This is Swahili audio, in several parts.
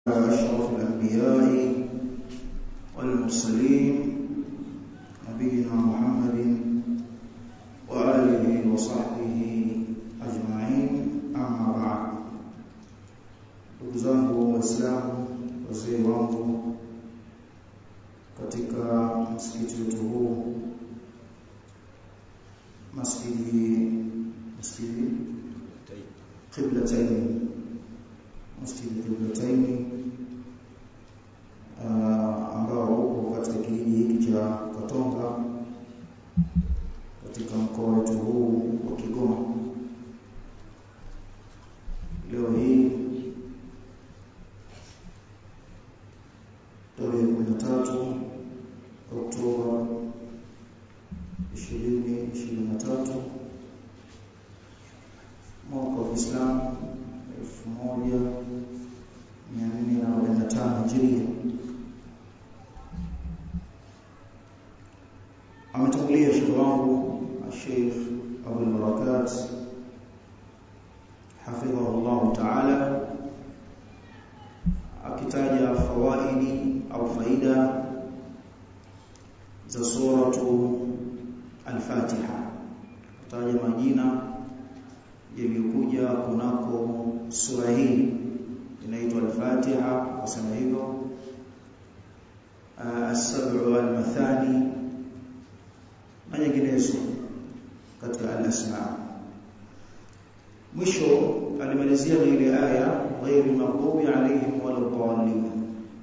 أشرف الأنبياء والمرسلين نبينا محمد وآله وصحبه أجمعين أما بعد ndugu zangu waislamu wazee wangu katika msikiti wetu huu masjidi masjidi Qiblatain masjidi Qiblatain uh, ambao uko katika kijiji hiki cha Katonga katika mkoa wetu huu wa Kigoma leo hii tarehe 13 Oktoba 2023 mwaka wa Uislamu 1445 Hijria ametangulia shekhi wangu Sheikh Abu Barakat hafidhahu ta'ala akitaja fawaidi au faida za suratu al-Fatiha kutaja majina yaliyokuja kunako sura hii inaitwa al-Fatiha wasema hivyo as-sab'u al-mathani na nyinginezo katika al-asma mwisho alimalizia na ile aya ghairi maghdubi alaihim wala dhalin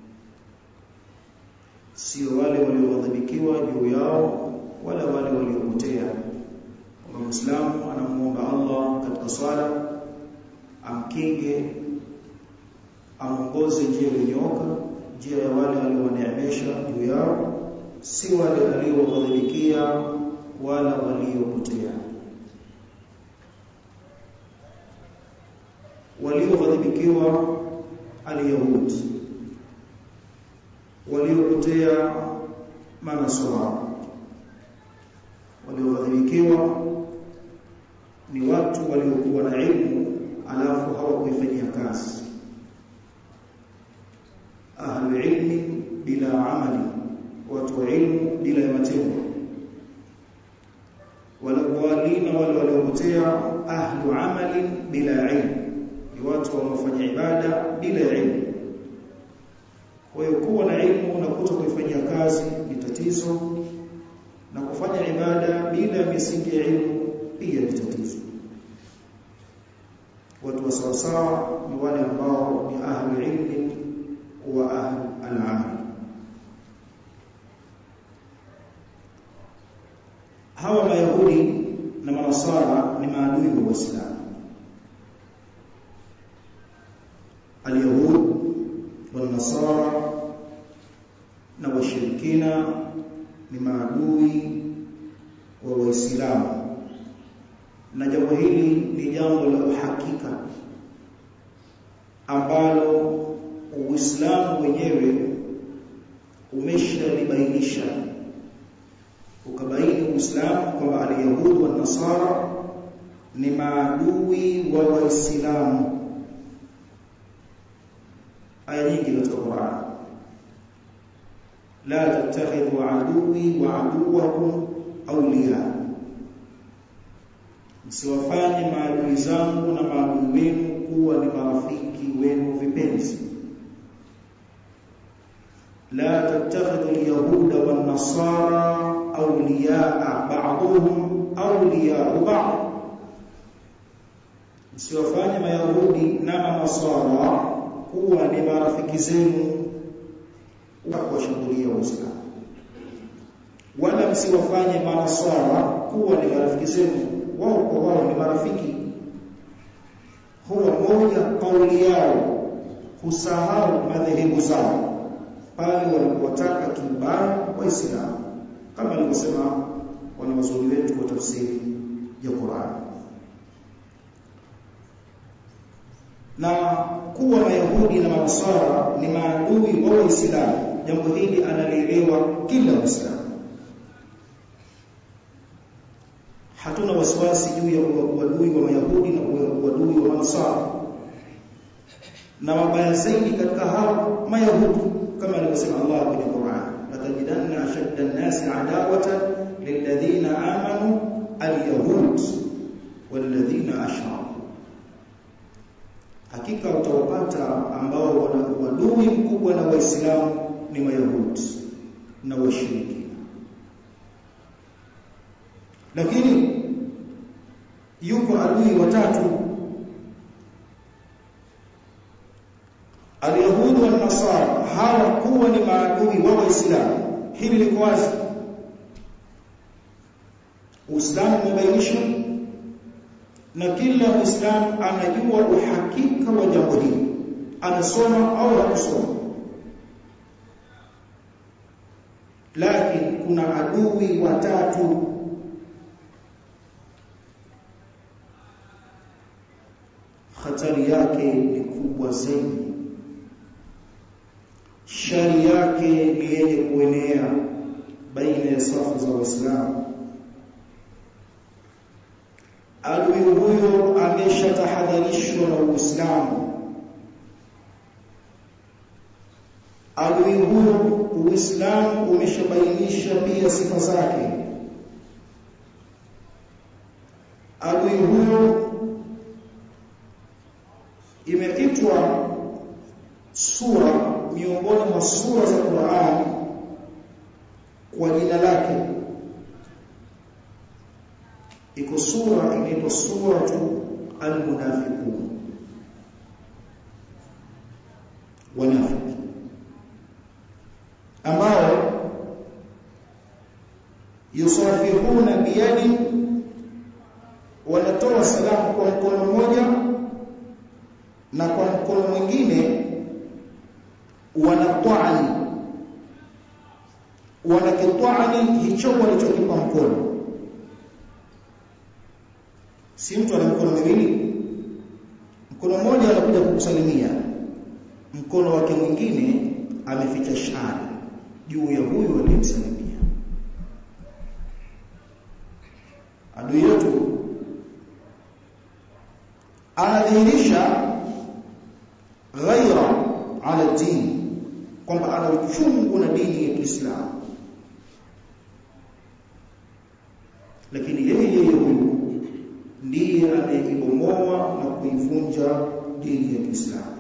sio wale walioghadhibikiwa juu yao wala wale waliopotea kwa muislamu anamuomba Allah katika swala amkinge amongoze njia iliyonyooka njia ya wale walioneemesha juu yao si wale walioghadhibikia wala waliopotea walioghadhibikiwa alyahud waliopotea manasara walioghadhibikiwa ni watu waliokuwa na ilmu alafu hawakuifanyia kazi ahlu ilmi bila amali watu wa ilmu bila ya matendo walawalina wale waliopotea ahlu amalin bila ilmu ni watu wanaofanya ibada bila ilmu kwa hiyo kuwa na ilmu na kuto kuifanyia kazi ni tatizo na kufanya ibada bila misingi ya ilmu pia ni tatizo watu wa sawa sawa ni wale ambao ni ahli ilmi wa ahli al-amal hawa mayahudi na manasara ni maadui wa Uislamu اليهود والنصارى na washirikina ni maadui wa waislamu na jambo hili ni jambo la uhakika ambalo uislamu wenyewe umeshalibainisha ukabaini uislamu kwamba alyahud wa nasara ni maadui wa waislamu aya nyingi katika Qur'an la tattakhidhu aduwi wa aduwakum awliya msiwafanye maadui zangu na maadui wenu kuwa ni marafiki wenu vipenzi la tattakhidhu alyahuda wan nasara awliya ba'dhum awliya ba'd msiwafanye mayahudi na manasara kuwa ni marafiki zenu wa kuwashambulia waislamu wala msiwafanye manasara kuwa ni marafiki zenu wao kwa wao ni marafiki huwa moja kauli yao kusahau madhehebu zao pale walipotaka kibaya waislamu kama alivyosema wanawazuoni wetu wa tafsiri ya Qur'an na kuwa mayahudi na manasara ni maadui wa waislamu jambo hili analielewa kila muislamu hatuna wasiwasi juu ya uadui wa mayahudi na uadui wa manasara na mabaya zaidi katika hao mayahudi kama alivyosema Allah kwenye Qur'an latajidanna ashadda an-nasi adawatan lilladhina amanu al-yahud walladhina ashraku hakika utawapata ambao wana uadui mkubwa na waislamu ni mayahudi na washirikina lakini yuko adui watatu alyahudi wa nasara hawa kuwa ni maadui wa waislamu hili liko wazi uislamu umebainisha na kila muislamu anajua uhakika wa jambo hili anasoma au hakusoma lakini kuna adui watatu hatari yake ni kubwa zaidi shari yake ni yenye kuenea baina ya safu za waislamu adui huyo ameshatahadharishwa na uislamu adui huyo uislamu umeshabainisha pia sifa zake adui huyo imeitwa sura miongoni mwa sura za Qur'an kwa jina lake iko sura inaitwa suratu al-munafiqun wanafiki ambao yusafihuna biyadi wanatoa salamu kwa mkono mmoja na kwa mkono mwingine wanatwani wanakitwani hicho walichokipa mkono si mtu ana mkono miwili mkono mmoja anakuja kukusalimia mkono wake mwingine ameficha shari juu ya huyu aliyemsalimia adui yetu anadhihirisha ghaira ala dini kwamba ana uchungu na dini ya Kiislamu lakini yeye yeye huyu ndiye anayeibomoa na kuivunja dini ya Kiislamu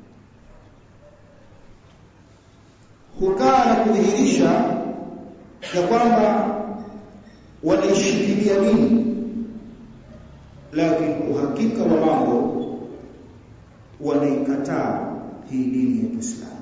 hukaa na kudhihirisha ya kwamba wanaishikilia dini lakini uhakika wa mambo wanaikataa hii dini ya Kiislamu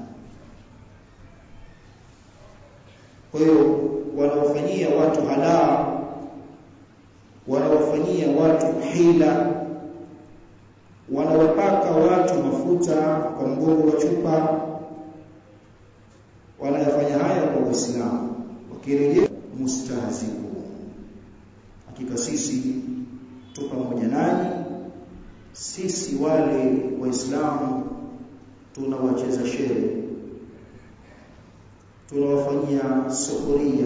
kwa hiyo wanaofanyia watu halaa wanawafanyia watu hila wanawapaka watu mafuta kwa mgongo wa chupa wanayafanya haya kwa Uislamu wakirejea mustahziku hakika sisi tu pamoja nanyi sisi wale waislamu tunawacheza shere tunawafanyia suhuria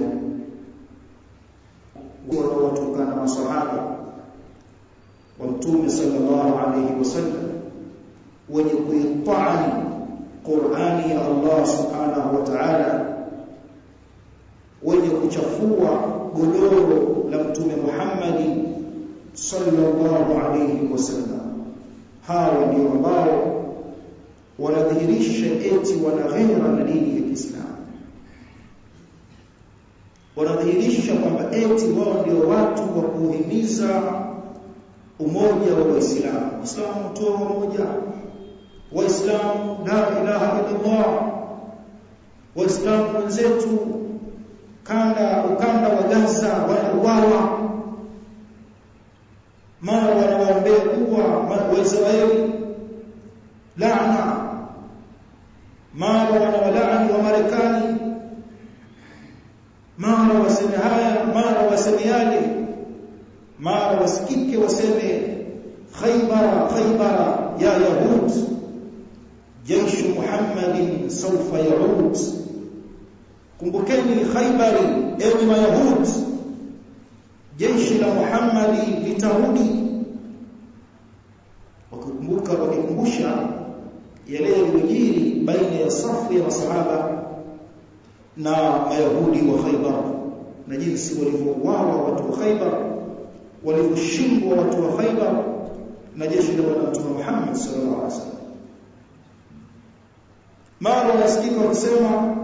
wanaotokana masahaba wa mtume sallallahu alayhi wasallam wenye kuitani Qur'ani ya Allah subhanahu wa ta'ala wenye kuchafua godoro la mtume Muhammad sallallahu alayhi wasallam hawa ndio ambao wanadhihirisha eti wana ghera na dini ya Kiislamu wanadhihirisha kwamba eti wao ndio watu wa kuhimiza umoja wa Waislamu. Waislamu toa umoja. Waislamu la ilaha illallah. Waislamu wenzetu kanda ukanda wa Gaza wanauawa. Mara wanawaombea kuwa Waisraeli laana. Mara wanawalaani wa Marekani mara waseme haya mara waseme yale mara wasikike waseme khaybara khaybara ya yahud jeshi muhammadin sawfa yaud kumbukeni khaybari enyi mayahud jeshi la muhammadi litarudi wakikumbuka wakikumbusha yale yaliyojiri baina ya safu ya masahaba na mayahudi wa Khaybar na jinsi walivyouawa watu wa Khaybar walivyoshindwa watu wa Khaybar na jeshi la bwana mtume Muhammad sallallahu alaihi wasallam mara nasikika wakisema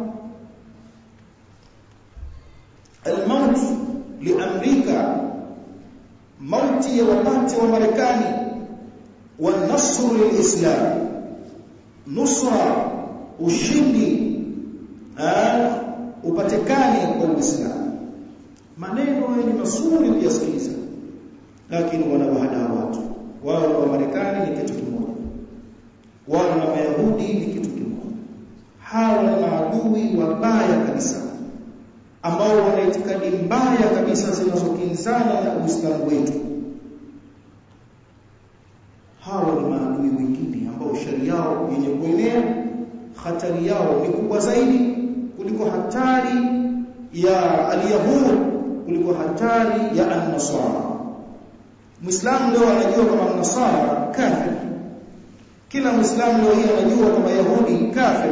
الموت لامريكا mauti ya wapate wa Marekani wa nasru lilislam nusra ushindi upatikane kwa Uislamu maneno ni mazuri kuyasikiliza lakini wanawahada watu wao wa Marekani ni kitu kimoja wao na Mayahudi ni kitu kimoja hawa ni maadui wabaya kabisa ambao wana itikadi mbaya kabisa zinazokinzana na Uislamu wetu hawa ni maadui wengine ambao shari yao yenye kuenea hatari yao ni kubwa zaidi kuliko hatari ya alyahud kuliko hatari ya an-nasara Muislamu leo anajua kama nasara kafir kila Muislamu leo hii anajua kama Yahudi kafir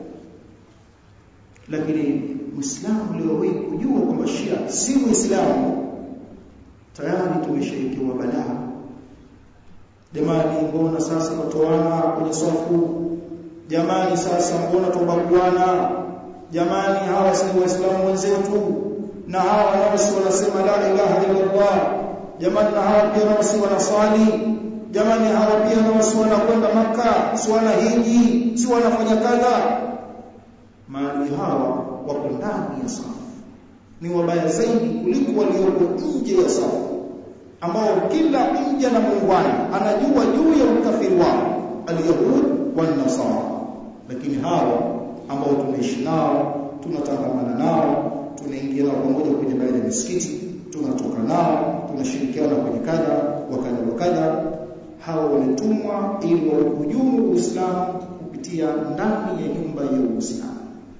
lakini Muislamu leo hii kujua kwamba Shia si Muislamu tayari tumeshaikiwa balaa jamani mbona sasa watoana kwenye safu jamani sasa mbona tubaguana jamani hawa si waislamu wenzetu na hawa nao si wanasema la ilaha illa Allah jamani na hawa pia nao si wanaswali jamani hawa pia nao si wanakwenda maka si wanahiji si wanafanya kadha maadui hawa wako ndani ya safu ni wabaya zaidi kuliko walioko nje ya safu ambao kila mja na muungwana anajua juu ya ukafiri wao alyahud wan nasara lakini hawa ambao tunaishi nao tunatangamana nao tunaingia nao pamoja kwenye baadhi ya misikiti tunatoka nao tunashirikiana kwenye kadha wakadha wakadha hawa wametumwa ili wauhujumu Uislamu kupitia ndani ya nyumba ya Uislamu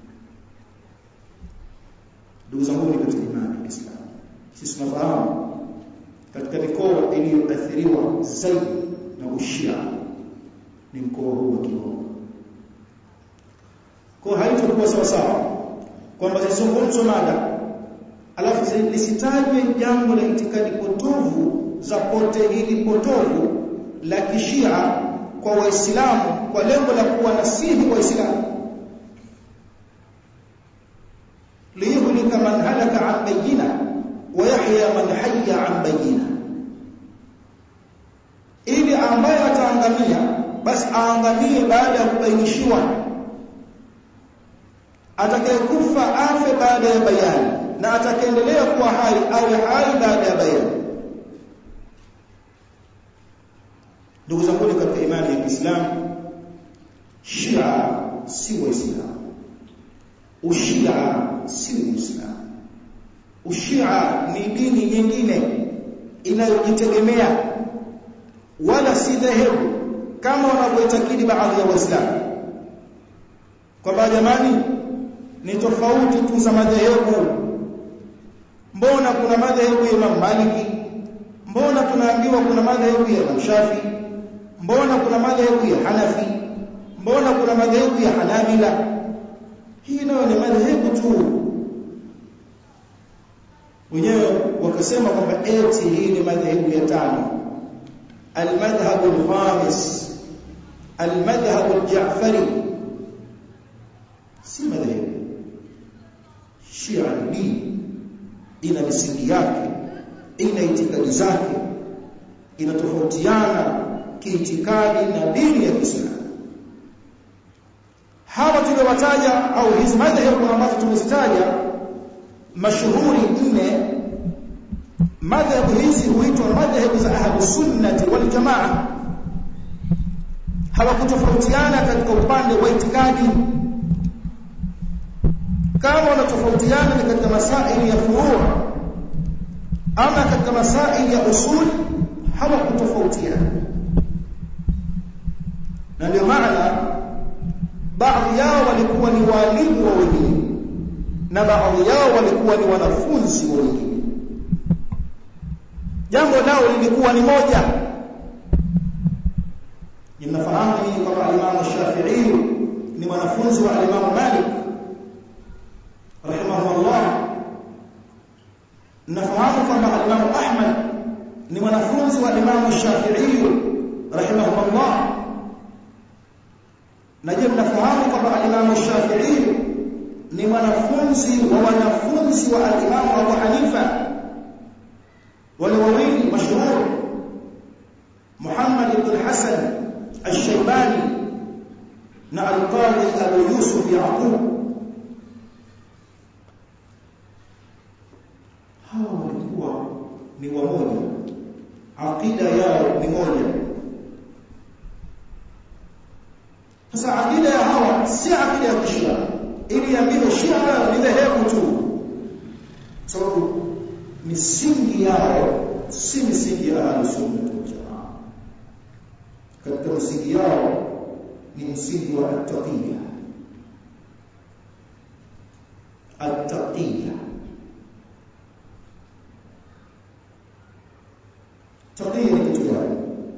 ndugu zangu ni katika imani ya Islam sisi tunafahamu katika mikoa iliyoathiriwa zaidi na ushia ni mkoa huu wa Kigoma kwa haitakuwa sawa sawa kwamba zizungumzwe mada alafu lisitajwe jambo la itikadi potovu za pote hili potovu la kishia kwa waislamu kwa lengo la kuwa nasihi waislamu liyuhlika man halaka an bayyina wa yahya man hayya an bayyina ili ambaye ataangamia basi aangamie baada ya kubainishiwa atakayekufa afe baada ya bayani na atakayeendelea kuwa hai awe hai baada ya bayani ndugu zangu katika imani ya Kiislamu Shia si waislamu ushia si uislamu ushia ni dini nyingine inayojitegemea wala si dhehebu kama wanavyoitakidi baadhi ya waislamu kwamba jamani ni tofauti tu za madhehebu mbona kuna madhehebu ya Imam Maliki mbona tunaambiwa kuna madhehebu ya Imam Shafi mbona kuna madhehebu ya Hanafi mbona kuna madhehebu ya Hanabila hii nayo ni madhehebu tu wenyewe wakasema kwamba eti hii ni madhehebu ya tano المذهب الخامس المذهب الجعفري si madhehebu Shia ni dini ina misingi yake ina itikadi zake inatofautiana kiitikadi na dini ya Kiislamu hawa tuliowataja au hizi madhehebu ambazo tumezitaja mashuhuri nne madhehebu hizi huitwa madhehebu za ahlus sunnati wal jamaa hawakutofautiana katika upande wa itikadi kama wanatofautiana ni katika masaili ya furu ama katika masaili ya usul hawakutofautiana na ndio maana baadhi yao walikuwa ni walimu wa wengine na baadhi yao walikuwa ni wanafunzi wa wengine jambo lao lilikuwa ni moja mnafahamu ni kwamba Imam Shafi'i ni mwanafunzi wa Imam Malik rahimahullah nafahamu kwamba Imam Ahmad ni mwanafunzi wa Imam Shafi'i rahimahullah na je mnafahamu kwamba Imam Shafi'i ni mwanafunzi wa wanafunzi wa Imam Abu Hanifa wale wawili mashuhuri Muhammad ibn Hasan al-Shaybani na al-Qadi Abu Yusuf Yaqub hawa walikuwa ni wamoja aqida yao ni moja sasa aqida ya hawa si aqida ya kishia ili ambiwe shia ni dhehebu tu sababu misingi yao si misingi ya ahlusunna wal jamaa katika msingi yao ni msingi wa at-taqiyya at-taqiyya taqiyya ni kitu gani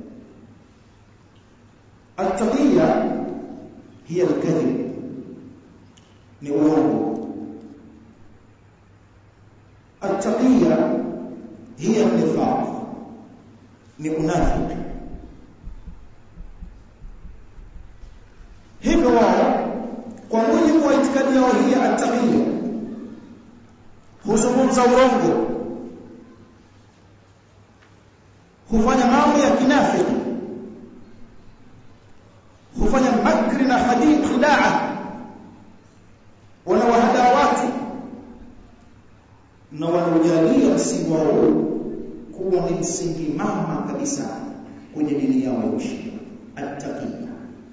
at-taqiyya hiya al-kadhib ni uongo at-taqiyya hiya an-nifaq ni unafiki hivyo wao kwa mujibu wa itikadi yao hii at-taqiyya huzungumza urongo hufanya mambo ya kinafiki hufanya makri na hadith khidaa wanawahadaa watu na wanaujalia msingi wao kuwa ni msingi mama kabisa kwenye dini yao ya Ushia at-taqiyya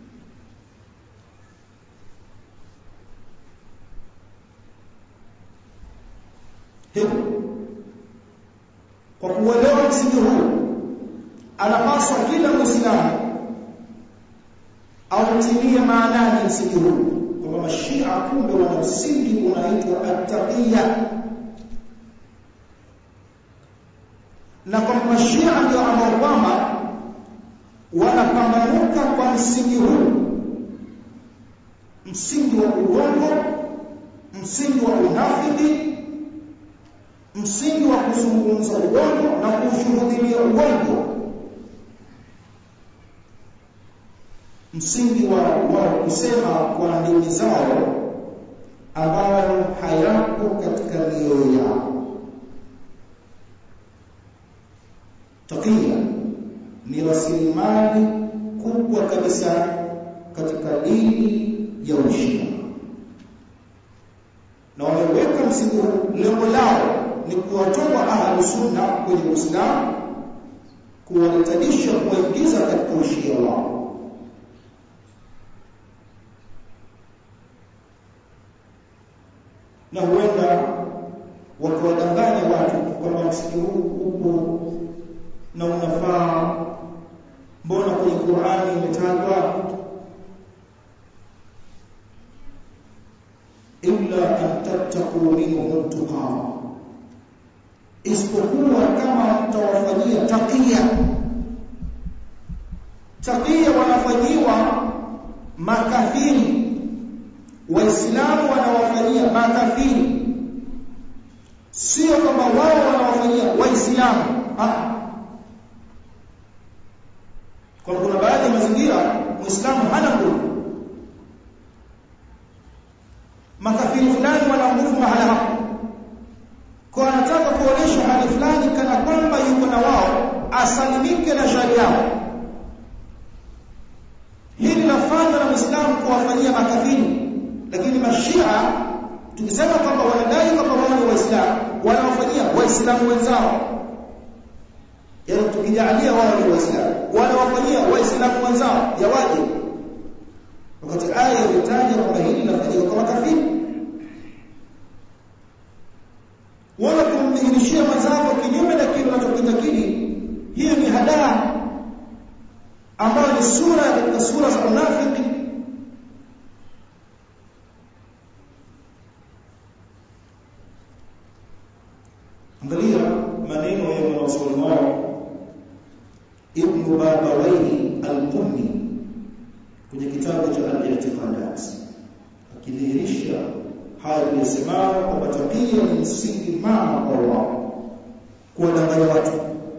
hivyo kwa kuelewa msingi huu anapaswa kila muislamu autilie maanani msingi huu kwamba mashia kumbe wana msingi unaitwa at-taqiyya na kwamba mashia ndio ambao kwamba wanapambanuka kwa msingi huu msingi wa uongo msingi wa unafiki msingi wa kuzungumza uongo na kushuhudia uongo msingi wa wao kusema kwa ndimi zao ambayo hayapo katika mioyo yao takia ni rasilimali kubwa kabisa katika dini ya Ushia na wameweka msingi huu lengo lao ni kuwatoa ahlu sunna kwenye Uislamu kuwaritadisha kuwaingiza katika ushia wao na huenda wakawadanganya watu kwamba msingi huu upo na unafaa mbona kwenye Qur'ani imetajwa illa an tattaqu minhum tuqaa isipokuwa kama mtawafanyia takia takia wanafanyiwa makafiri waislamu wanawafanyia makafiri sio kwamba wao wanawafanyia waislamu kwa kuna baadhi ya mazingira muislamu hana nguvu makafiri fulani wana nguvu mahala hapo kwa anataka kuonesha hali fulani kana kwamba yuko na wao asalimike na shari yao hili lafanywa na muislamu kuwafanyia makafiri lakini mashia tukisema kwamba wanadai kwamba wao ni waislamu wanawafanyia waislamu wenzao yaani tukijalia wao ni waislamu wanawafanyia waislamu wenzao yawaje wakati aya imetaja kwamba hili linafanyika kwa makafiri wala kumdhihirishia mwenzako kinyume na kile unachokitakidi hiyo ni hadaa ambayo ni sura katika sura za unafiki angalia maneno ya mwanazuoni wao ibn babawaihi al-qummi kwenye kitabu cha al-i'tiqadat akidhihirisha haya tuliyosemao kwamba tabia ni msingi mama kwa wao kuwadanganya watu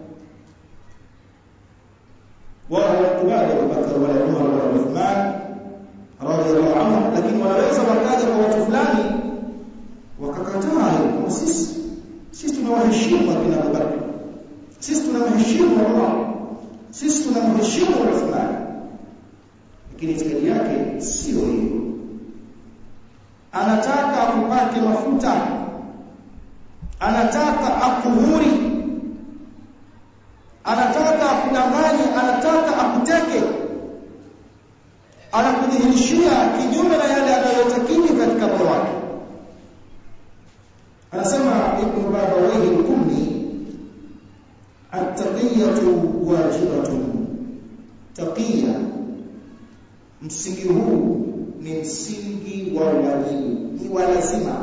wao hawakubali Abubakar wala Umar wala Uthman radhiallahu anhu lakini wanaweza wakaja kwa watu fulani wakakataa kwa sisi sisi tunawaheshimu akina Abubakar sisi tunamheshimu Umar sisi tunamheshimu Uthman lakini itikadi yake sio hiyo anataka akupake mafuta anataka akuhuri anataka akudanganye anataka akuteke anakudhihirishia kinyume na yale anayotakini katika moyo wake anasema ibn babawayhi al-kummi at-taqiyatu wajibatun taqiya msingi huu ni msingi wa wajibu ni wa lazima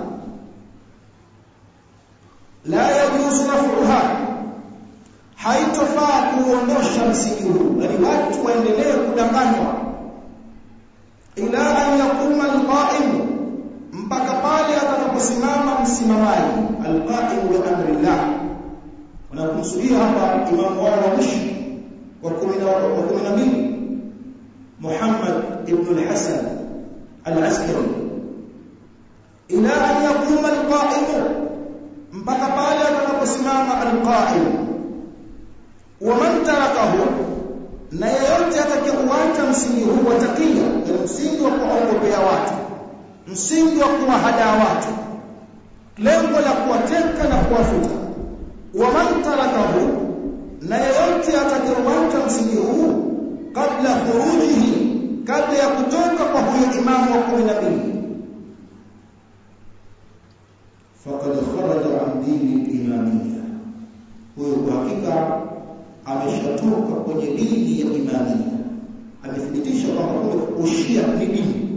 la yajuzu raf'uha haitofaa kuondosha msingi huu yani watu waendelee kudanganywa ila an yakuma alqa'im mpaka pale atakaposimama msimamaji alqa'im bi amrillah wanakusudia hapa imamu wao wa mwisho wa 12 Muhammad ibn al-Hasan al-Askari ila an yakuma alqa'im mpaka pale atakaposimama alqa'im waman tarakahu na yeyote atakayeuacha msingi huu wa takia ni msingi wa kuwaogopea watu msingi wa kuwahadaa watu lengo la kuwateka na kuwafuta waman tarakahu na yeyote atakayeuacha msingi huu kabla khurujihi kabla ya kutoka kwa huyo imamu wa kumi na mbili faqad kharaja an dini imamiyya huyo kwa hakika ameshatoka kwenye dini ya imamia amethibitisha kwamba kumbe ushia ni dini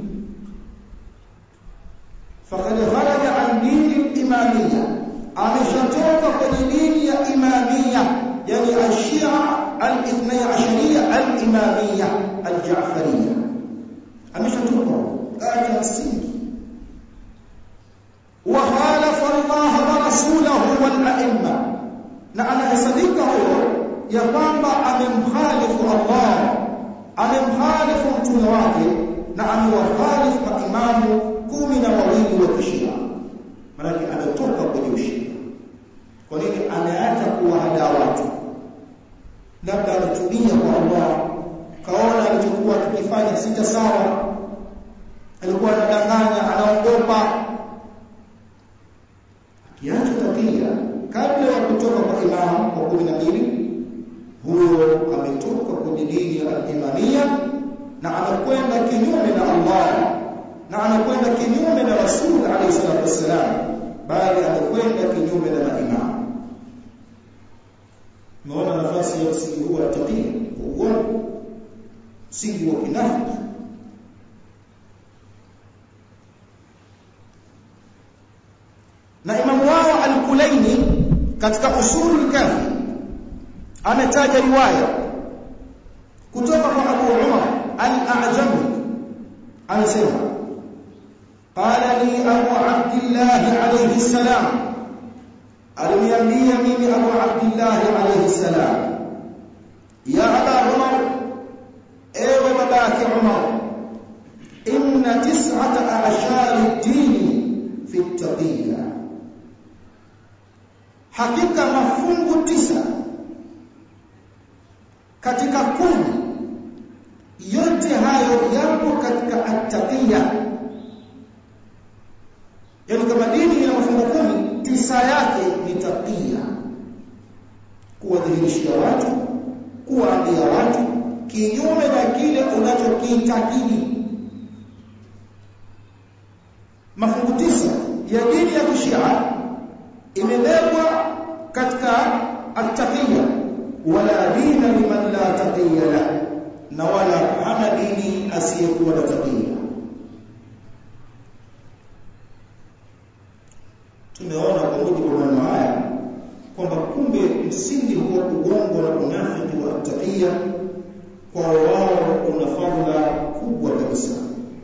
faqad kharaja an dini imamia ameshatoka kwenye dini ya imamia yani ashia al-ithnay ashariya al-imamia al-ja'fariyya ameshatoka acha msingi wa khalafa Allah wa rasulahu wal a'imma na anahesabika huyo ya kwamba amemkhalifu Allah amemkhalifu mtume wake na amewakhalifu maimamu kumi na wawili wa kishia maanake ametoka kwenye ushia kwa nini ameacha kuwahadaa watu labda ametubia kwa Allah kaona alichokuwa tukifanya sita sawa alikuwa anadanganya anaogopa akiacha tabia kabla ya kutoka kwa imamu wa kumi na mbili huyo ametoka kwenye dini ya imamia na anakwenda kinyume na Allah na anakwenda kinyume na Rasul alayhi salatu wassalam bali anakwenda kinyume na maimamu Umeona nafasi ya msingi huu wa tabia uongo msingi wa kinafiki na imamu wao al-Kulaini katika usulul kafi ametaja riwaya kutoka kwa Abu Umar al-A'jami anasema qala li Abu Abdullah alayhi salam aliniambia mimi Abu Abdullah alayhi salam ya Aba Umar ewe babake Umar inna tis'ata a'shari ad-din fi at-taqiyya hakika mafungu tisa katika kumi yote hayo yapo katika at-taqiyya yani kama dini ina mafungu kumi tisa yake ni taqiyya kuwadhihirishia watu kuwaambia watu kinyume na kile unachokiitakidi mafungu tisa ya dini ya kishia imebebwa katika at-taqiyya wala dina liman la taqiyya la na wala hana dini asiyekuwa na taqiyya tumeona kwa mujibu wa maneno haya kwamba kumbe msingi huu wa ugongo na unafiki wa taqiyya kwa wao una fadhila kubwa kabisa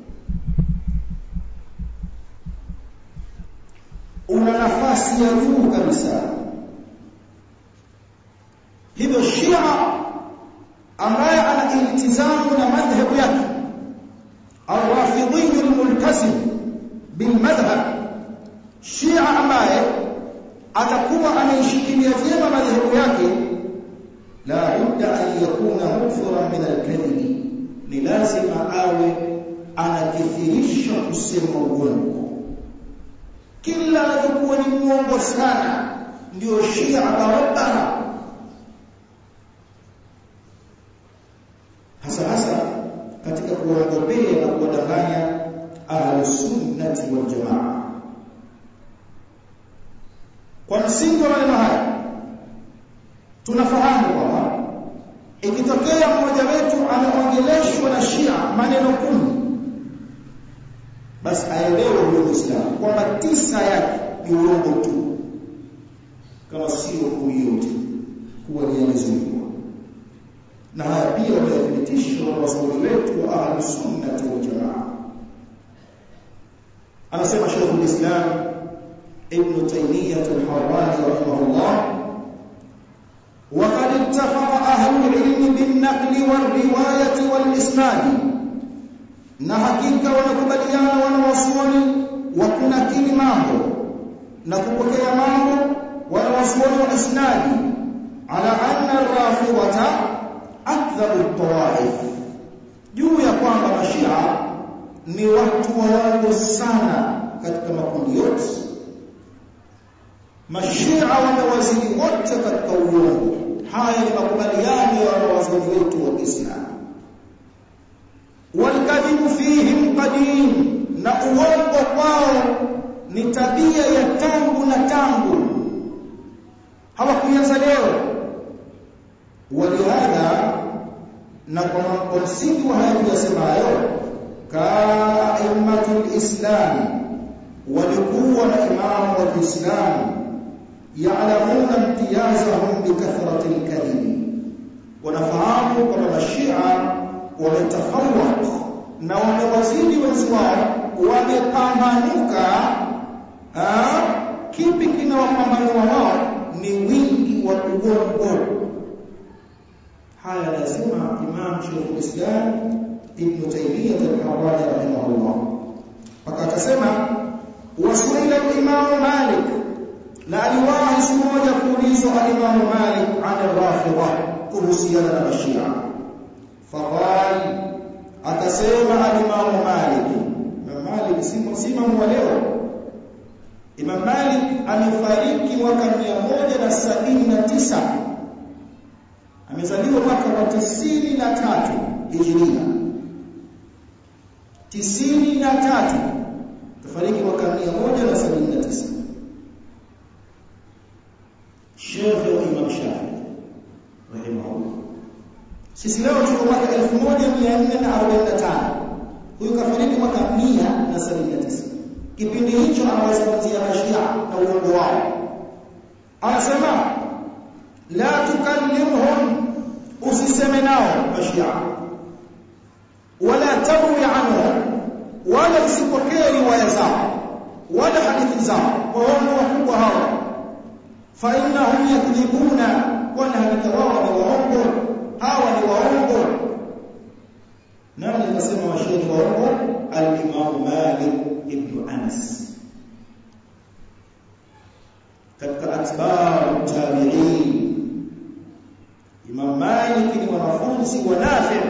una nafasi ya juu kabisa hivyo Shia ambaye ana iltizamu na madhhabu yake الرافضي الملتزم بالمذهب Shia ambaye atakuwa anaishikilia vyema madhehebu yake la budda an yakuna mukthira min al-kadhib ni lazima awe anakithirisha kusema uongo kila anapokuwa ni muongo sana ndio Shia barabara hasa hasa katika kuwaogopea na kuwadanganya ahlusunnati wal jamaa kwa msingi wa maneno haya tunafahamu kwamba ikitokea mmoja wetu ameongeleshwa na Shia maneno kumi basi aelewe huyo Muislamu kwamba tisa yake ni uongo tu kama sio kumi yote kuwa ni yamezuiwa na haya pia wamethibitisha wanawazuoni wetu wa ahlusunnati wal jamaa anasema Sheikh al-Islam ابن تيمية الحراني رحمه الله وقد اتفق أهل العلم بالنقل والرواية والإسناد na hakika wanakubaliana wanawazuoni wa kunakili mambo na kupokea mambo wanawazuoni wa isnadi ala anna rafidhata akdhabu tawaif juu ya kwamba mashia ni watu waongo sana katika makundi yote mashia wamewazidi wote katika uongo haya ni makubaliano ya wanawazuoni wetu wa Kiislamu walkadhibu fihim qadim na uongo kwao ni tabia ya tangu na tangu hawakuanza leo walihadha na kwa msingi wa haya tuyasemayo kaimmatul islam walikuwa na imamu wa Kiislamu يعلمون امتيازهم بكثرة الكذب wanafahamu kwamba mashia wametafawak na wamewazidi wenzi wao wamepambanuka kipi kinawapambanua wao ni wingi wa uongo haya anasema imam Sheikh Islam Ibn Taymiyyah al-Harrani rahimahullah mpaka akasema wasuila al-Imam Malik na aliwahi siku moja kuulizwa al-Imam Malik an rafidha kuhusiana na Mashia faqal akasema al-Imam Malik Imam Malik si msimu wa leo Imam Malik amefariki mwaka 179 amezaliwa mwaka wa 93 Hijria 93 kafariki mwaka 179 Sheikh wa Imam Shafi rahimahullah. Sisi leo tuko mwaka 1445. Huyu kafariki mwaka 179. Kipindi hicho anawazungumzia Mashia na uongo wao. Anasema la tukallimhum usiseme nao Mashia. Wala tarwi anhum wala usipokee riwaya zao wala hadithi zao. Waongo wakubwa hao فإنهم يكذبون ولا نتواضع وعمر hawa ni waongo nani akasema washairi waongo al-Imam Malik ibn Anas katika atba'u tabi'in Imam Malik ni wanafunzi wa Nafi'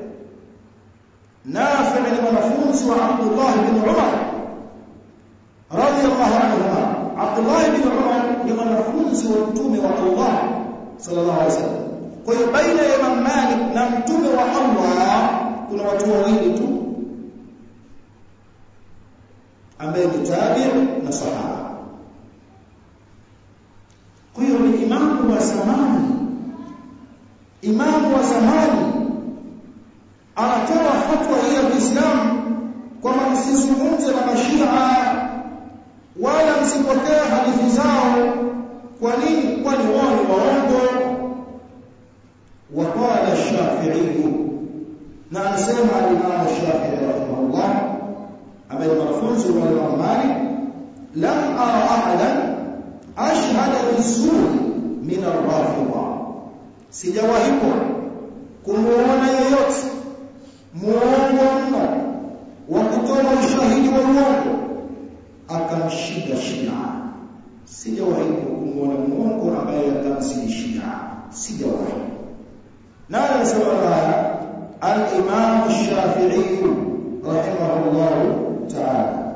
Nafi' ni wanafunzi wa Abdullah ibn Umar radiyallahu anhuma Abdullah ibn Umar ni mwanafunzi wa mtume wa Allah sallallahu alaihi wasallam. Kwa hiyo baina ya Imam Malik na mtume wa Allah kuna watu wawili tu ambaye ni tabi' na sahaba. Kwa hiyo ni imamu wa zamani, imamu wa zamani anatoa fatwa hii ya Kiislamu kwamba msizungumze na mashia wala msipokee hadithi zao kwa nini kwani wao ni waongo waqala shafi'i na anasema al-Imam Shafi'i rahimahullah ambaye ni mwanafunzi wa Imam Malik lam ara ahadan ashhada bizuri min ar-rafidha sijawahi kumuona yeyote muongo mno wa kutoa ushahidi wa uongo akamshinda Shia sijawahi kumuona muongo ambaye atamzidi Shia sijawahi na anasema haya al-Imam Shafi'i rahimahullah ta'ala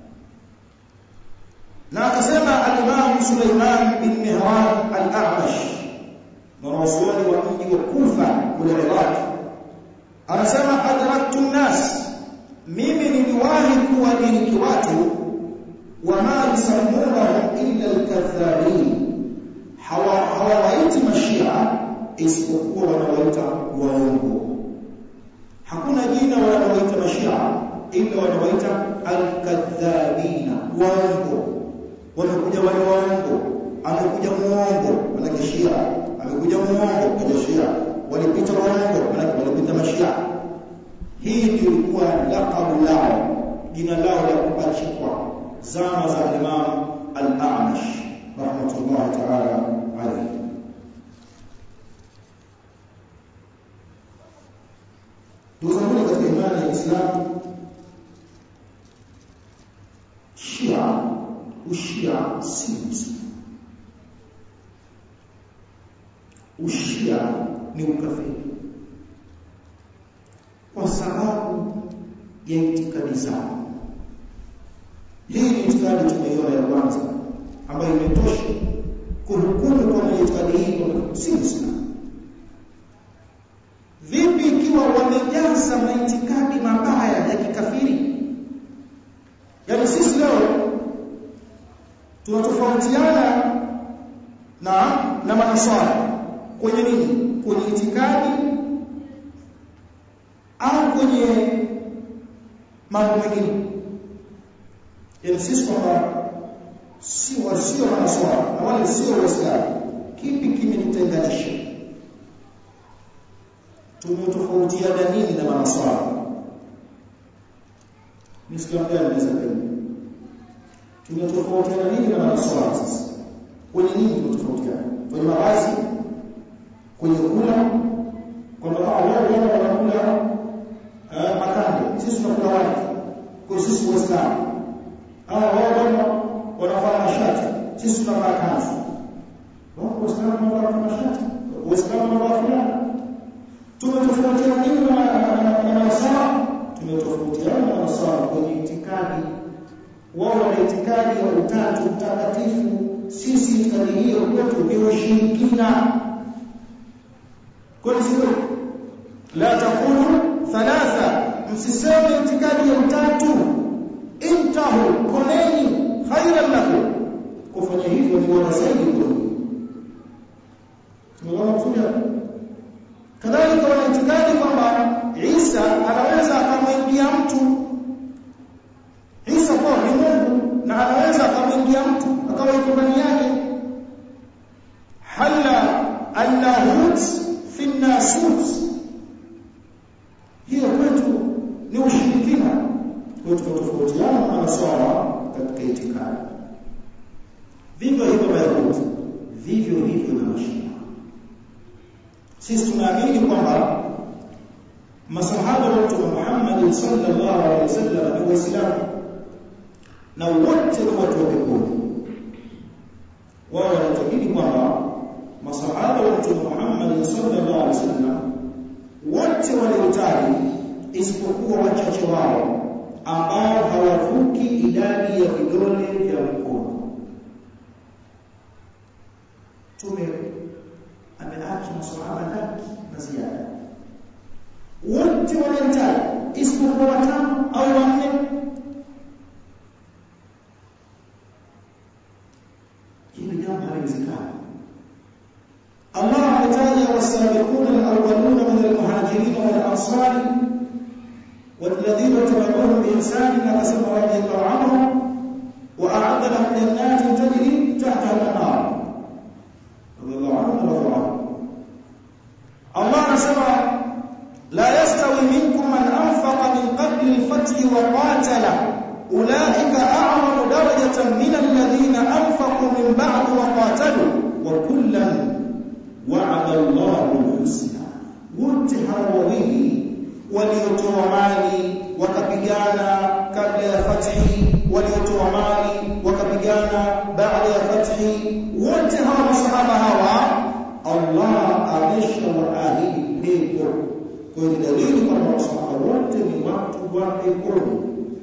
na akasema al-Imam Sulaiman bin Mihran al-A'mash mwanazuoni wa mji wa Kufa kule Iraq anasema adraktu nas mimi niliwahi kuwadiriki watu wama yusammunahum illa al-kadhabin hawawaiti mashia isipokuwa wanawaita waongo hakuna jina wanawaita mashia ila wanawaita al-kadhabina waongo wamekuja wale waongo amekuja muongo manake shia amekuja muongo kwa shia walipita waongo manake walipita mashia hii ndio ilikuwa laqabu lao jina lao la kupachikwa zama za Imam al-A'mash rahmatullahi ta'ala alayhi Ndugu zangu katika imani ya Uislamu Shia ushia si Uislamu Ushia ni ukafiri kwa sababu ya itikadi zao hii ni itikadi tumeiona ya kwanza ambayo imetosha kuhukumu kwa itikadi hii kwa si Uislamu vipi ikiwa wamejaza maitikadi mabaya ya kikafiri yaani sisi leo tunatofautiana na na manaswara kwenye nini kwenye itikadi au kwenye mambo mengine yaani sisi kwamba si wasio manaswara na wale sio waislamu kipi kimetutenganisha tumetofautiana nini na manaswara Muislamu gani anaweza kusema tumetofautiana nini na manaswara sasa kwenye nini tumetofautiana kwenye mavazi kwenye kula kwamba wao wao wanakula makande sisi tunakula wali kwa sisi waislamu hao wao wanavaa mashati sisi tunavaa kanzu wao waislamu wanavaa mashati waislamu wanavaa fulana tumetofautiana nini na manasara tumetofautiana na manasara kwenye itikadi wao wana itikadi ya utatu mtakatifu sisi itikadi hiyo kwetu ni ushirikina kwani sio la takulu thalatha msiseme itikadi ya utatu intahu koneni khairan lakum kufanya hivyo ni bora zaidi kwenu tumeona kusudi kadhalika wana itikadi kwamba Isa anaweza akamwingia mtu Isa kwa ni Mungu na anaweza akamwingia mtu akawa yuko ndani yake hala annahut fi nasut hiyo kwetu ni ushirikina kwetu tofautiana na sawa katika itikadi vivyo hivyo Mayahudi vivyo hivyo na Mashia sisi tunaamini kwamba masahaba wa Mtume Muhammad sallallahu alaihi wasallam ni waislamu na wote ni watu wa peponi wao wanatakidi kwamba masahaba wa Mtume Muhammad sallallahu alaihi wasallam wote waliotaji isipokuwa wachache wao ambao hawavuki idadi ya vidole vya mkono tume ameacha masahaba laki na ziada wote wanahitaji isipokuwa watano au wanne hili jambo haliwezekani Allah ametaja wasabiquna alawwaluna min almuhajirin wal ansar والذين تبعوهم بإحسان فقسم رضي الله عنهم وأعد لهم جنات تجري تحتها الأنهار رضي الله عنهم ورضوا عنه الله نسمع لا يستوي منكم من الذين أنفقوا من بعد وقاتلوا وكلا وعد الله الحسنى wote hawa wawili waliotoa mali wakapigana kabla ya fathi waliotoa mali wakapigana baada ya fathi wote hawa masahaba hawa Allah ameshawaahidi pepo kwa hiyo dalili kwamba masahaba wote ni watu wa peponi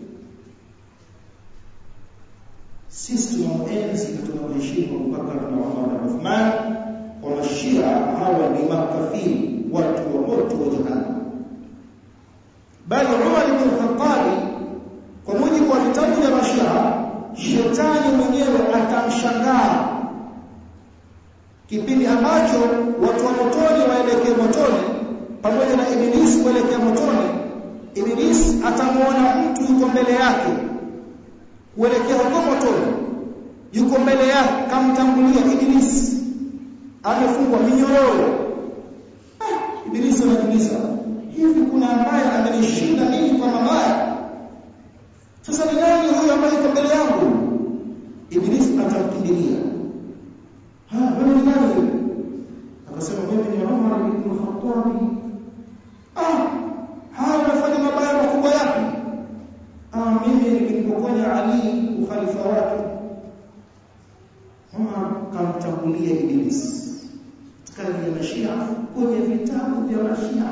sisi tunaenzi na tunamheshimu Abubakar na Umar na Uthman kwa mashia hawa ni makafiri watu wa moto wa jahannam bali Umar ibn Khattab kwa mujibu wa vitabu vya mashia shetani mwenyewe atamshangaa kipindi ambacho watu wa motoni waelekee motoni pamoja na ibilisi kuelekea motoni ibilisi atamuona mtu yuko mbele yake kuelekea huko motoni yuko mbele yake kamtangulia ibilisi amefungwa minyororo ah, ibilisi anajiuliza hivi kuna ambaye amenishinda mimi kwa mabaya sasa ni nani huyo ambaye yuko mbele yangu ibilisi atamkimbilia ha wewe ni nani akasema mimi ni Umar ibn Khattab ah haya unafanya mabaya makubwa yapi ah mimi nilipokonya Ali ukhalifa wake Umar kamtangulia ibilisi kazi ya mashia kwenye vitabu vya mashia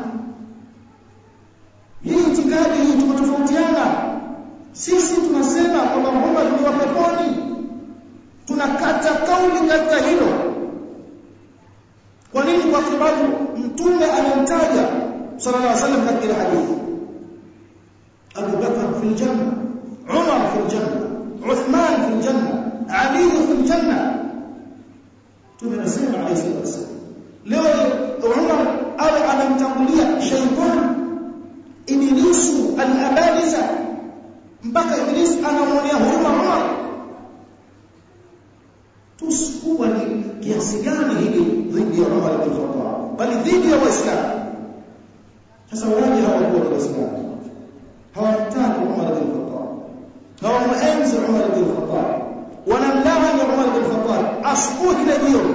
hii itikadi hii tumetofautiana sisi tunasema kwamba Muhammad ni wa peponi tunakata kauli katika hilo kwa nini kwa sababu mtume anamtaja sallallahu alaihi wasallam katika hadithi Abu Bakar fil janna Umar fil janna Uthman fil janna Ali fil janna tunasema alayhi wasallam leo Umar awe anamtangulia shaytan ibilisu al-abadisa mpaka ibilisi anamwonea huruma Umar tusikuwa ni kiasi gani hili dhidi ya Umar ibn Khattab bali dhidi ya Waislamu sasa waje hawakuwa Waislamu hawamtaki Umar ibn Khattab hawamuenzi Umar ibn Khattab wanamlaani Umar ibn Khattab asubuhi na jioni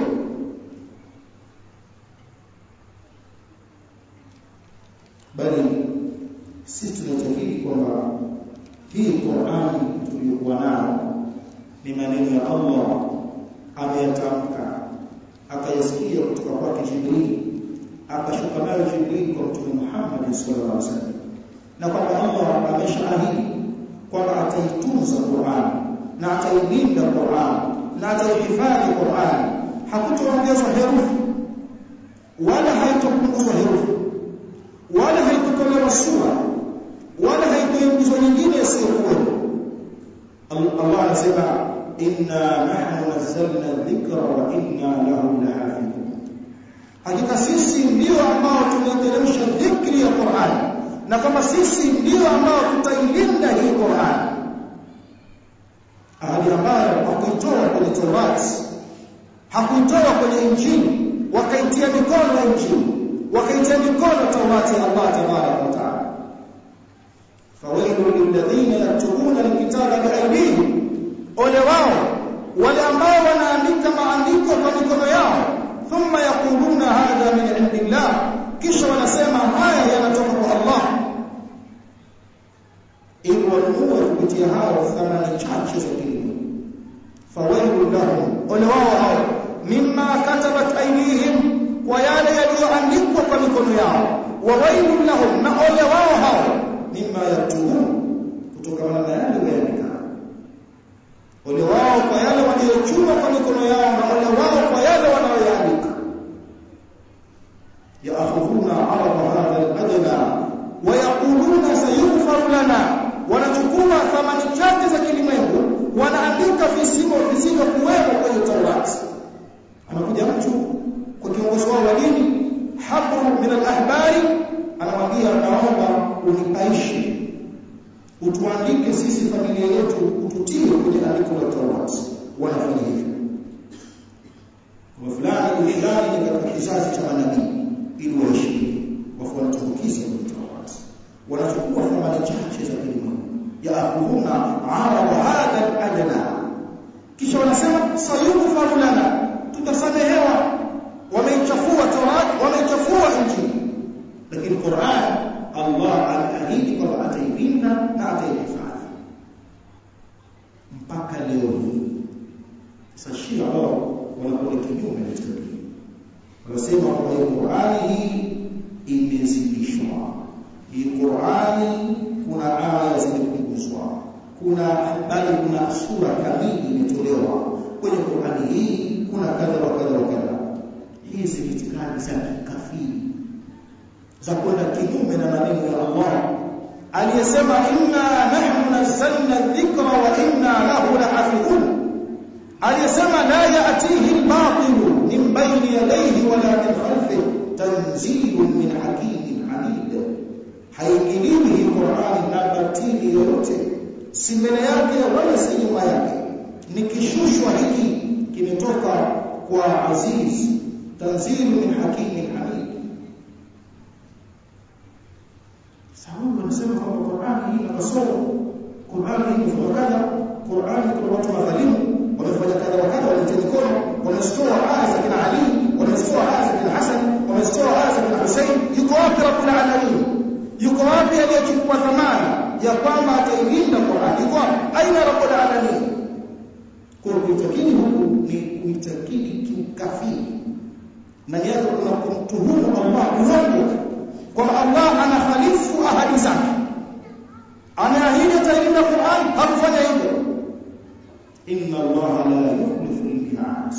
bali sisi tunatakiri kwamba hii Qur'ani tuliyokuwa nayo ni maneno ya Allah ameyatamka akayasikia kutoka kwake Jibril akashuka nayo Jibril kwa Mtume Muhammad sallallahu alaihi wasallam na kwamba Allah ameshaahidi kwamba ataitunza Qur'an na atailinda Qur'an na ataihifadhi Qur'an hakutoongezwa herufi wala haitopunguzwa herufi wala haitotolewa sura wala haitoingizwa nyingine isiyokuwa Allah anasema inna nahnu nazzalna dhikra wa inna lahu lahafidhun hakika sisi ndio ambao tumeteremsha dhikri ya Qur'an na kama sisi ndio ambao tutailinda hii Qur'an ahadi ambayo hakuitoa kwenye Torati hakuitoa kwenye Injili wakaitia mikono ya Injili wakaitia mikono Taurati ya Allah tabaraka wa taala fawailu lilladhina yaktubuna alkitaba biaydihim ole wao wale ambao wanaandika maandiko kwa mikono yao thumma yaquluna hadha min indillah kisha wanasema haya yanatoka kwa Allah ili wanunue kupitia hao thamani chache za kilimo fawailu lahum ole wao hao mimma katabat aydihim kwa yale yaliyoandikwa kwa mikono yao wa wailun lahum na ole wao hao mimma yaktubun kutokana na yale waandika ole wao kwa yale waliochuma kwa mikono yao na ole wao kwa yale wanayoandika yaakhudhuna arada hadha al-adna wa yaquluna sayughfar lana wanachukua thamani chache za kilimwengu wanaandika visimo visivyo kuwepo kwenye Taurati anakuja mtu kwa kiongozi wao wa dini habru min al-ahbari anamwambia naomba unipaishe utuandike sisi familia yetu ututie kwenye andiko la Taurati wanafanya hivyo kwa fulani fulani ni katika kizazi cha manabii ili waishi wafuatukize kwenye Taurati wanachukua thamani chache za kilimo yaakhudhuna arada hadha al-adna akasema sayughfaru lana tutasamehewa wameichafua Taurat wameichafua Injili lakini Qur'an Allah ameahidi kwamba atailinda na ataihifadhi mpaka leo hii sasa Shia wao wanakuwa kinyume na tabia wanasema kwamba hii Qur'ani hii imezidishwa hii Qur'ani kuna aya zimepunguzwa kuna bali kuna sura kamili imetolewa kwenye Qur'ani hii kuna kadha wa kadha wa kadha hizi ni itikadi za kikafiri za kwenda kinyume na maneno ya Allah aliyesema inna nahnu nazzalna dhikra wa inna lahu lahafidhun aliyesema la ya'tihi al-batil min bayni yadayhi wa la min khalfihi tanzilun min hakimin hamid haingiliwi hii Qur'ani na batili yoyote si mbele yake wala si nyuma yake ni kishushwa hiki kimetoka kwa aziz tanzilu min hakimin hamid sababu wanasema kwamba Qur'ani hii ina kasoro Qur'ani hii imefanya kadha Qur'ani kuna watu madhalimu wamefanya kadha wa kadha walitia mikono wamesitoa aya za kina Ali wamesitoa aya za kina Hasan wamesitoa aya za kina Hussein yuko wapi rabbul alamin yuko wapi aliyechukua dhamana ya kwamba atailinda Qur'an yuko wapi aina rabbul alamin kwa kuitakidi huku ni kuitakidi kiukafiri na yake kuna kumtuhumu Allah uongo kwamba Allah anakhalifu ahadi zake ameahidi atailinda Qur'an hakufanya hivyo inna Allah la yukhlifu al-mi'ad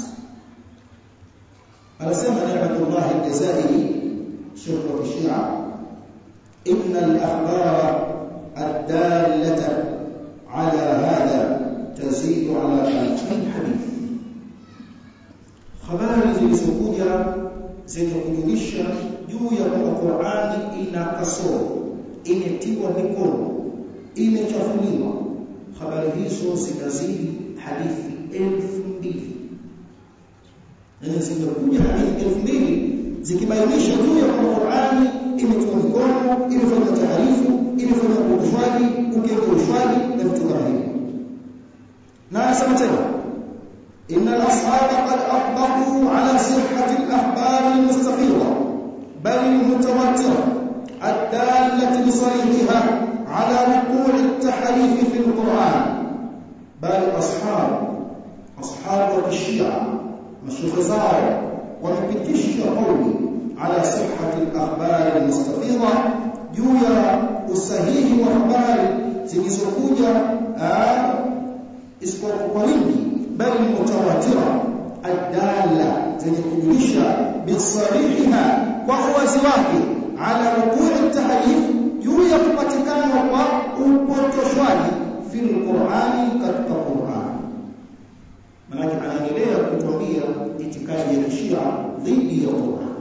anasema Ni'matullah al-Jazairi Sheikh wa Shia إن الأخبار الدالة على هذا تزيد على ألفين حديث habari zilizokuja zenye kujulisha juu ya kwamba Qur'ani ina kasoro, imetiwa mikono, imechafuliwa. Habari hizo zinazidi hadithi elfu mbili na zimekuja hadithi elfu mbili zikibainisha juu ya kwamba Qur'ani imetiwa mikono, imefanya taarifu, imefanya ukoshwaji, ukengeushwaji na vitu kama hivyo. Na anasema tena إن الأصحاب قد أطبقوا على صحة الأخبار المستفيضة بل المتواترة الدالة بصريحها على وقوع التحريف في القرآن بل أصحاب أصحاب الشيعة مشيخ زار ومبتش قولي على صحة الأخبار المستفيضة جويا الصحيح وأخبار zilizokuja isipokuwa wingi bali mutawatira adala zenye kujulisha bisarihiha kwa uwazi wake ala wukui tahrif juu ya kupatikana kwa upotoshwaji fil Qur'ani katika Qur'an maana anaendelea kutuambia itikadi ya Shia dhidi ya Qur'an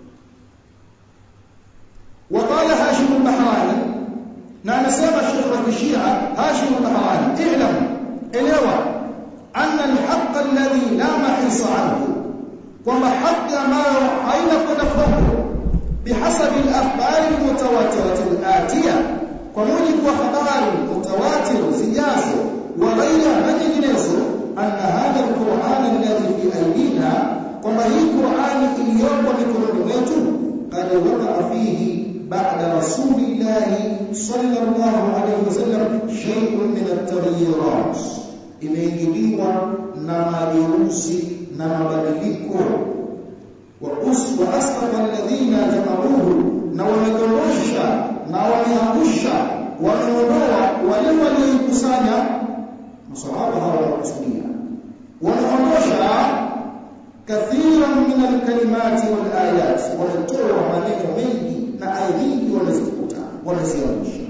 وقال هاشم البحراني na anasema Sheikh wa Shia Hashim al-Bahrani i'lam elewa anna al-haqq alladhi la mahisa anhu kwamba haki ambayo haina kwenda foko bihasabi al-akhbar al-mutawatirah al-atiya kwa mujibu wa habari mutawatir zijazo wa ghaira na nyinginezo anna hadha al-Qur'an alladhi fi aydina kwamba hii Qur'ani iliyopo mikononi mwetu qad waqa fihi بعد رسول الله صلى الله عليه وسلم شيء من التغييرات imeingiliwa na mageuzi na mabadiliko wa uswa asqata alladhina jamauhu na wamegondosha na wameangusha wameondoa wale walioikusanya masahaba hawa wanakusudia wameondosha kathiran min alkalimati wal ayat wanatoa maneno mengi na aya nyingi wanazikuta wanaziamisha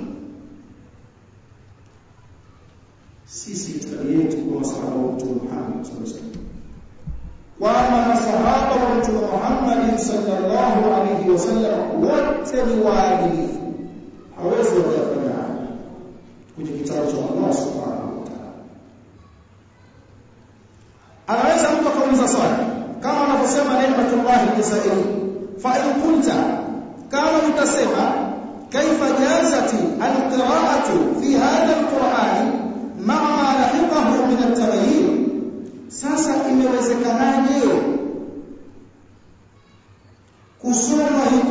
sisi itikadi yetu kwa masahaba wa Mtume Muhammad sallallahu alaihi wasallam kwamba masahaba wa Mtume Muhammad sallallahu alaihi wasallam wote ni waadilifu hawezi wakafanya haya kwenye kitabu cha Allah subhanahu wa ta'ala anaweza mtu akauliza swali kama anavyosema Neematullah al-Jazairi fa in kunta kama utasema kaifa jazati alqira'atu fi hadha alquran ma'a ma lahiqahu min at-taghyir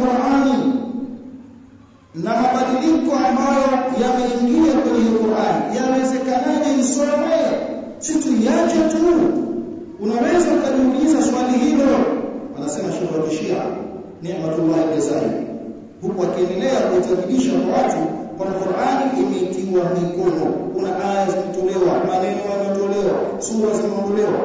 Qur'ani na mabadiliko ambayo yameingia kwenye Qur'ani yawezekanaje isome si tuiache tu unaweza ukajiuliza swali hilo anasema Sheikh wa Kishia Ni'matullah Jazari huku akiendelea kuitabidisha kwa watu kwamba Qur'ani imetiwa mikono kuna aya zimetolewa maneno yametolewa sura zimeondolewa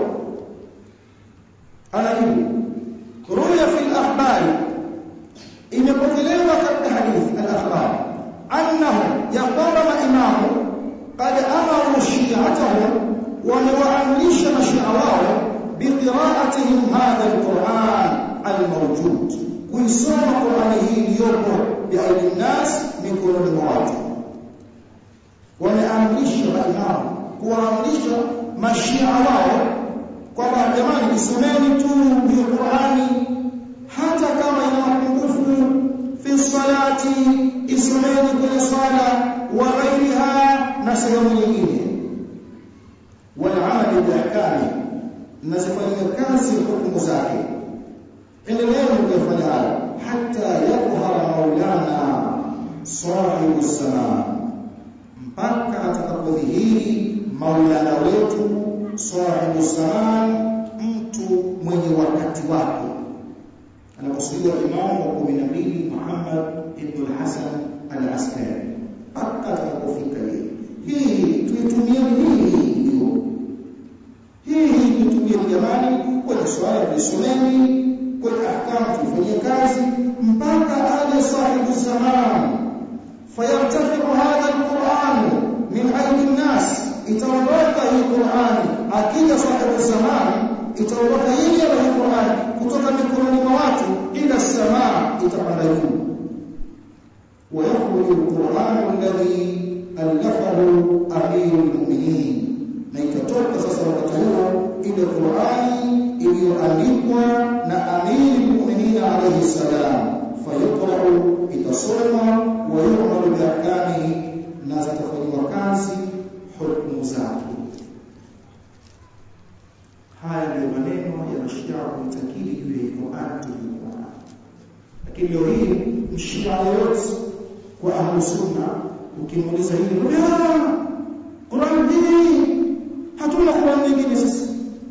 anajibu ruya fil akhbari imepokelewa katika hadithi al-akhbar annahu ya kwamba maimamu qad amaru shi'atahum wamewaamrisha mashia wao biqira'atihim hadha al-Qur'an al-mawjud kuisoma Qur'ani hii iliyopo biaidi nas mikononi mwa watu wameamrisha maimamu kuwaamrisha mashia wao kwamba jamani isomeni tu hiyo Qur'ani hata kama ina mapungufu fi salati isomeni kwenye swala wa ghairiha na sehemu nyingine wal-amali bi-ahkami na zifanywe kazi hukumu zake endeleeni kufanya hayo hata yadhhara maulana sahibu salam mpaka atakapodhihiri maulana wetu sahibu salam mtu mwenye wakati wake anakusudiwa imamu wa 12 Muhammad ibn al-Hasan al-Askari mpaka atakapofika yeye hii tuitumie hii ndio hii tuitumie jamani kwenye swala tuisomeni kwenye ahkamu tufanyie kazi mpaka aje sahibu zaman fayartafiqu hadha alquran min aidi nnas itaondoka hii Qur'an akija sahibu zaman itaondoka hii hii Qur'an kutoka mikononi mwa watu ila samaa itapanda juu ويخرج القرآن الذي ألفه أمير المؤمنين na itatoka sasa wakati huo ile Qur'ani iliyoandikwa na amiri mu'minina alayhi salam fayuqra'u itasoma wa yu'malu biahkamihi na zitafanywa kazi hukumu zake haya ndio maneno ya mashia kuitakidi juu ya Qur'an tulikuwa lakini leo hii mshia yote kwa ahlu sunna ukimuuliza hili Qur'an hii hatuna Qur'an nyingine sisi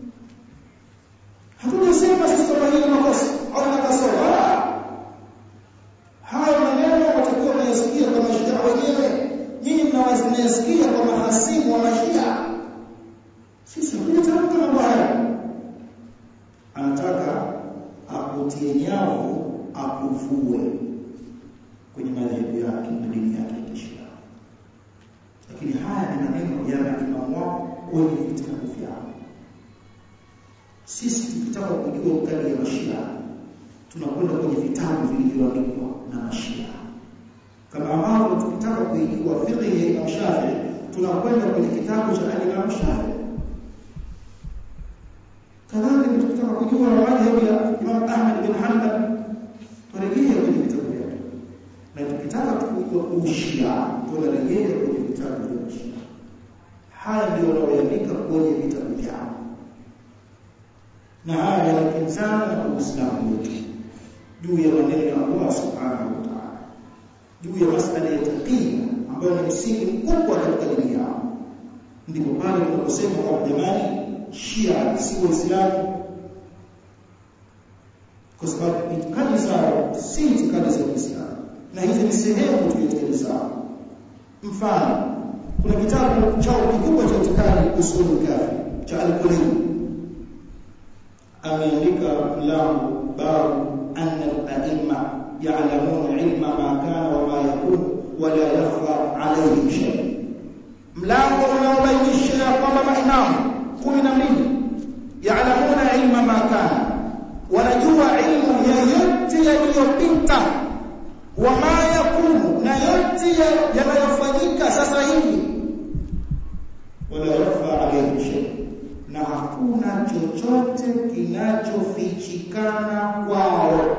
hatujasema sisi kama hili makosa au na kasoro hayo maneno watakuwa wanayasikia kwa mashia wenyewe nyinyi mnawasikia kwa mahasimu wa mashia sisi hatujatamka mambo haya anataka akutie nyavu akuvue kwenye madhehebu yake na dini yake ya Kishia lakini haya ni maneno ya maimamu wao kwenye vitabu vyao sisi tukitaka kujua ukali ya mashia tunakwenda kwenye vitabu vilivyoandikwa na mashia kama ambavyo tukitaka kuijua fiqh ya Imam Shafi'i tunakwenda kwenye kitabu cha Imam Shafi'i kadhalika tukitaka kujua madhhabu ya Imam Ahmad bin Hanbal turejea kwenye vitabu vyake na tukitaka kujua ushia tunarejea kwenye vitabu vya Shia haya ndio wanaoandika kwenye vitabu vyao na haya yanakinzana na Uislamu wetu juu ya maneno ya Allah subhanahu wa ta'ala juu ya masala ya taqia ambayo ni msingi mkubwa katika dini yao ndipo pale tunaposema kwa jamani Shia si Waislamu kwa sababu itikadi zao si itikadi za Uislamu na hizi ni sehemu tu ya itikadi zao mfano kuna kitabu chao kikubwa cha itikadi usulu kafi cha al-Kulayni ameandika mlango babu anna al-a'imma ya'lamuna ilma ma kana wa ma yakun wa la yakhfa alayhim shay mlango unaobainisha ya kwamba maimamu 12 ya'lamuna ilma ma kana wanajua ilmu ya yote yaliyopita wa ma yakunu na yote yanayofanyika sasa hivi wala yakhfa alayhim shay na hakuna chochote kinachofichikana kwao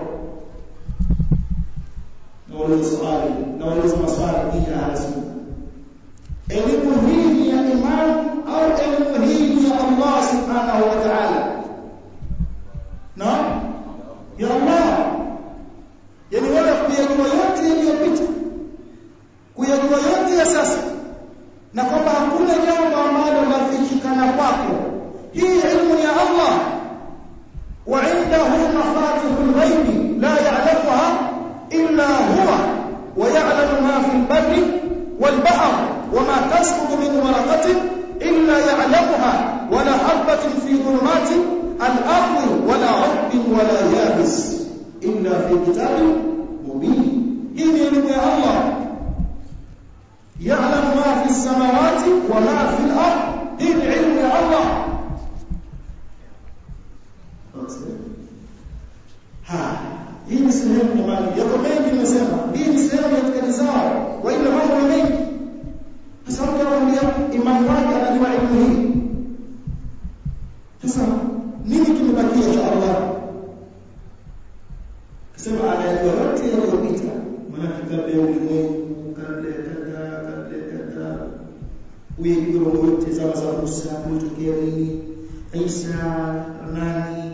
na wale swali na wale maswali ya rasul elimu hii ni ya imam au elimu hii ni ya Allah subhanahu wa ta'ala na ya Allah yani wale tasqutu min waraqatin illa ya'lamuha wala habatin fi dhulumati al-ardi wala 'rabbin wala yabis illa fi kitabin mubin hii ni elimu ya Allah ya'lamu ma fi as-samawati wa ma fi al-ard hii ni elimu ya Allah ha hii ni sehemu jamani yako mengi nimesema hii ni sehemu ya itikadi zao wa ila mambo ni mengi sasa mtu anaambia imani wake anajua elimu hii sasa nini kimebakia cha Allah kasema anajua yote yaliyopita maana kabla ya ulimwengu kabla ya kadha kabla ya kadha uyejua yote zama za Musa kulitokea nini Isa nani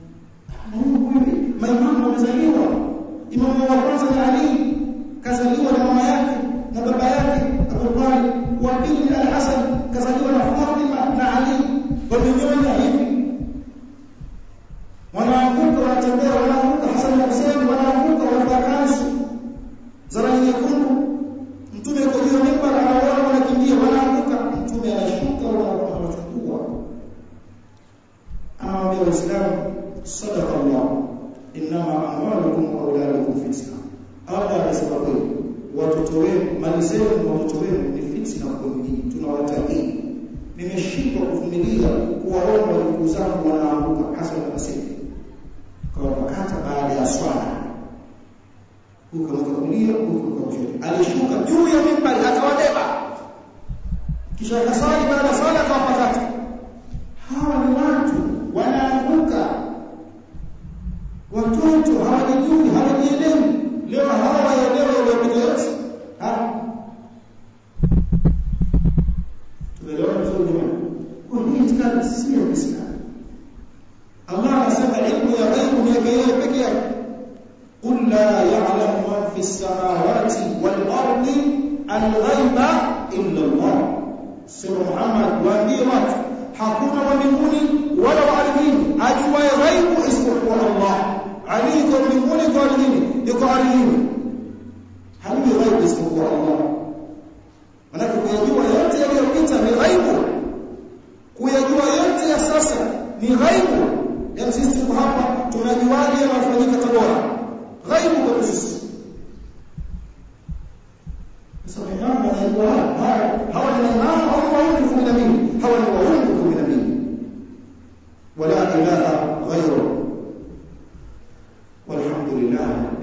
maimamu wamezaliwa imamu wa kwanza ni Ali kazaliwa na mama yake na baba yake Abu Talib wa pili ni Al-Hasan kazaliwa na Fatima na Ali wamenyonya hivi wanaanguka wanatembea wanaanguka Hasan na Hussein wanaanguka wanavaa kanzu za rangi nyekundu mtume yuko juu ya mimbar anaona wanakimbia wanaanguka mtume anashuka wanawachukua anawaambia waislamu sadaqa Allah inma amwalukum wa auladukum fitna Allah anasema kweli watoto wenu mali zenu watoto wenu ni fitna kwenu nyinyi tunawatakii nimeshindwa kuvumilia kuwaona ndugu zangu wanaanguka hasa na Hussein kwa wakati baada ya swala huko kulia huko kushoto alishuka juu ya mimbari akawabeba kisha akasali baada ya swala akawapakata hawa ni watu wanaanguka watoto hawajijui hawajielewi leo hawa waelewe yaliyopita yote tumeelewana vizuri jamani kwa hii itikadi si ya Uislamu Allah anasema ilmu ya ghaibu ni yake yeye peke yake قل لا يعلم من في السماوات والأرض الغيب إلا الله سيد محمد waambie watu hakuna wa mbinguni wala wa ardhini ajuaye ghaibu isipokuwa Allah aliko mbinguni kwa ardhini yuko ardhini hajui ghaibu isipokuwa Allah maana kuyajua yote yaliyopita ni ghaibu kuyajua yote ya sasa ni ghaibu yani sisi tuko hapa tunajuaje yanayofanyika Tabora ghaibu kwa sisi sasa imamu anajua hawa ni imamu au waungu kumi na mbili hawa ni waungu kumi na mbili wala ilaha ghairu walhamdulillah